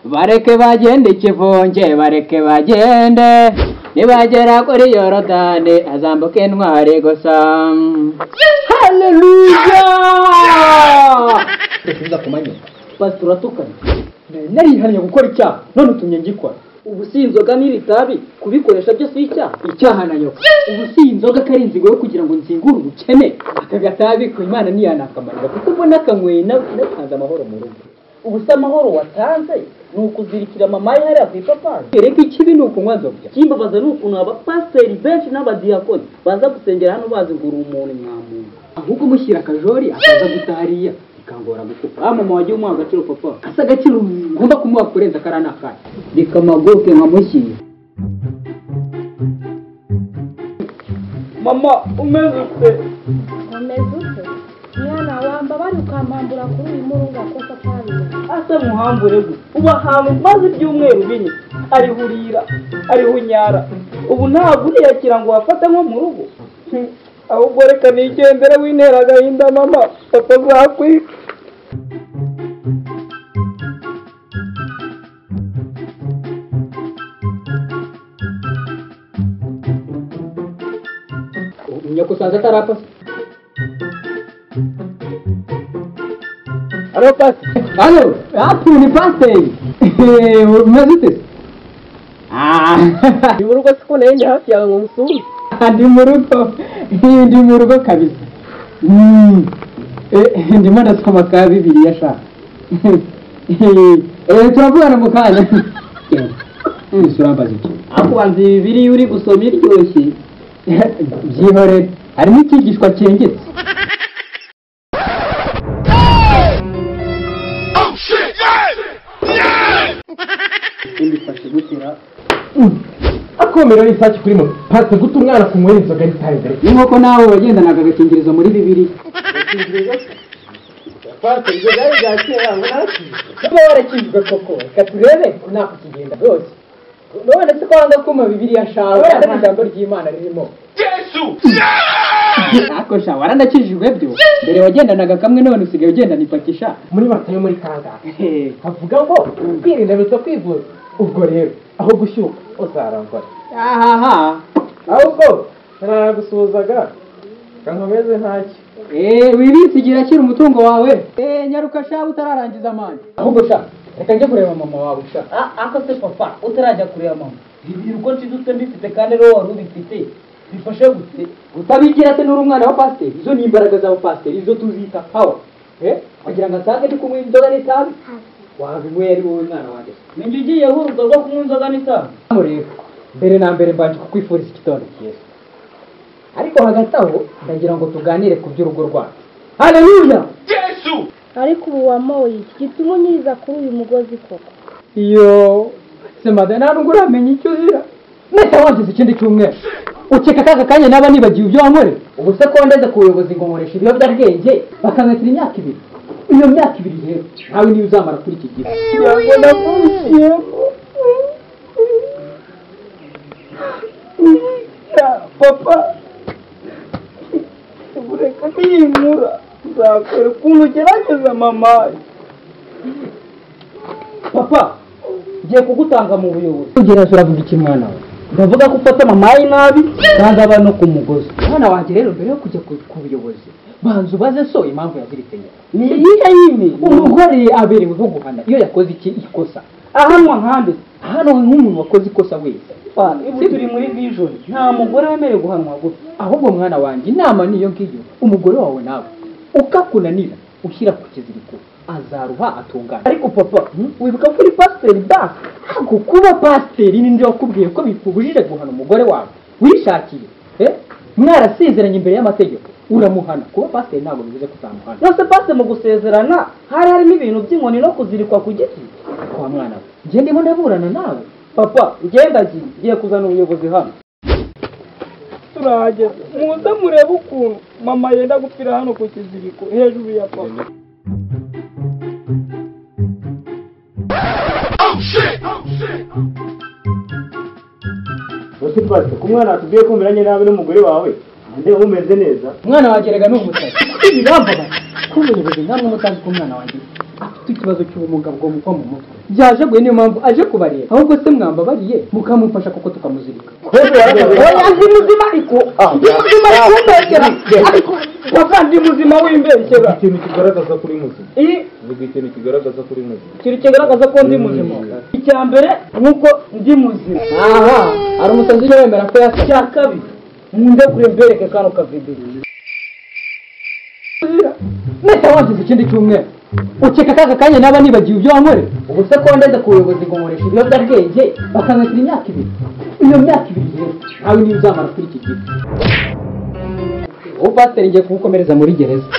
bareke bagende ikivunge bareke bagende nibagera kuri yorodani hazambuka intwari gusa haleluya reka kumanywa pasitori atukana nari narihariye gukora icyaha none utumye ngikora ubu si inzoga n'iri tabi kubikoresha byo si icyaha icyaha nayo ubu si inzoga ko ari inzigo yo kugira ngo nzingure ubukene aka gatabi ku imana niyana akamarira kuko mbona kanyweye natanze amahoro mu rugo ubu se amahoro watanze ni ukuzirikira mama ye hariya ku ipapayi reka ikibi ni ukunywa nzobya ikimbabaza ni ukuntu abapasiteri benshi n'abadiyakoni baza gusengera hano bazigura umuntu nyamuntu ahubwo mushyira akajori akaza guta hariya bikangora gukupa wa mama wagiye umuha agaciro papa asa agaciro ngomba kumuha kurenza kariya ni akahe reka amaguke nkamushyira mama umeze ute Wameze ute? Mwana wamba bari ukampambura kuri uyu murunga kuko atabizi. asa muhambure gusa ubu ahantu maze ibyumweru bine arihurira arihunyara ubu ntabwo uriyakira ngo wafate nko mu rugo Hmm, ahubwo reka nigendere wintera agahinda mama papa azakwika nyakusanze atarapasa alo pasi hano hafi ni pasiteri umeze ute se ni mu rugo siko nari ndi hafi yawe ngo musuhuze Ah, ndi mu rugo ndi mu rugo kabisa Mm. Eh, ndimo ndasoma ka bibiliya sha Eh, turavugana mu kanya ese urambaza iki akubanza ibi biri uri gusoma iryoshye byihorere harimo icyigishwa cyengetse ndifashe gutera akomera isake kuri moto pasite guta umwana kunywera inzoga ntitangire ni nk'uko nawe wagendanaga agakingirizo muri bibiliya kuba warakijwe koko reka turebe ko nta kukigenda rwose none se ko wanga kuma bibiriya shawe wenda ijambo ry'imana ririmo ariko sha waranakijijwe byo mbere wagendanaga kamwe none usigaye ugendana ipakisha muri mata yo muri kangahe havuga ngo kwirinda biruta kwivuza ubwo rero aho gushyuka uzarangora ahaha ahubwo naragusuhuzaga kankomeze ntacyo Eh, wibitse igihe akira umutungo wawe Eh, nyaruka sha utararangiza amande ahubwo sha reka njye kureba mama wawe sha ako se papa utarajya kureba mama ibiruko nshidutse mbifite kandi rero wari ubifite bifashe gute utabigira se n'uri umwana wa pasiteri izo ni imbaraga za pasiteri izo tuzita pawa eh wagira ngo asange ndi kunywa inzoga n'itabi wabinyweye ari wowe mwana wanjye ninjye ugiye huruza rwo kunywa inzoga n'itabi hano rero mbere na mbere mbanje kukwifuriza igitondo cyiza ariko hagati aho ndagira ngo tuganire ku by'urugo rwacu haleluya Ariko ubu wamoye iki gituma unyiriza kuri uyu mugozi koko. iyo se madame ntabwo uramenya icyo uzira mwese wangize ikindi cyumweru ukeka akaga kanya naba nibagiwe ibyo wankorera ubu se ko ndeze ku buyobozi ngo nkoreshe ibiyobyabwenge bakanatira imyaka ibiri iyo myaka ibiri rero nawe niyo uzamara kuri iki gihe papa ureka kwiyimura uzakora ukuntu ugerageza mama papa ngiye kugutanga mu buyobozi ugerageza uravuga iki mwana we bavuga ko ufata mama ye nabi kandi aba no ku mugozi mwana wanjye rero mbere yo kujya ku ku buyobozi banza ubaze so impamvu yazirikanye ni iyihe yindi umugore abereweho guhana iyo yakoze iki ikosa ahanwa nkambi hano nk'umuntu wakoze ikosa wese ubu turi muri vijoni nta mugore wemerewe guhanwa gutya ahubwo mwana wanjye inama niyo ngiyo umugore wawe nawe ukakunanira ushyira ku kiziriko azaruha atungana ariko papa wibuka ko uri pasiteri baka ariko kuba pasiteri ninde wakubwiye ko bikubujije guhana umugore wawe wishakiye eh? mwarasezeranye imbere y'amategeko uramuhana kuba pasiteri ntabwo bivuze kutamuhana nose pasi mu gusezerana hari harimo ibintu by'inkoni no kuzirikwa ku giti kwa mwana we njye ndimo ndaburana nawe papa ngenda giye ngiye kuzana ubuyobozi hano turahageze muze murebe ukuntu mama yenda gupfira hano ku kiziriko hejuru ya papa bose pasite ku mwana watubwiye ko umeranye nabi n'umugore wawe nde umeze neza umwana wanjye rega ni umusazi ibirambabaza kuba ubuyobozi namwe mutazi ko umwana wanjye afite ikibazo cy'ubumuga bwo mu bwo mu mutwe byajaguye niyo mpamvu aje kubareba ahubwo se mwambabariye mukamufasha kuko tukamuzirika oya ndi muzima ariko ndi muzima kumbekera ariko wakandi muzima wimbekera ikintu kigaragaza ko uri muzima iyi vuga ikintu kigaragaza ko uri muzima kintu kigaragaza ko ndi muzima icya mbere nuko ndi muzima aha hari umusazi ujya wemera ko yasa icya kabiri mundekure mbereke kano kavidiyo mbese wagize ikindi cyumweru ukeka akaga kanya naba nibagiwe ibyo wankorera ubu se ko ndeze ku buyobozi ngo nkoreshe ibiyobyabwenge bakanatira imyaka ibiri iyo myaka ibiri rero nawe niba uzamara kuri iki gihe ubu pasiteri ngiye kugukomereza muri gereza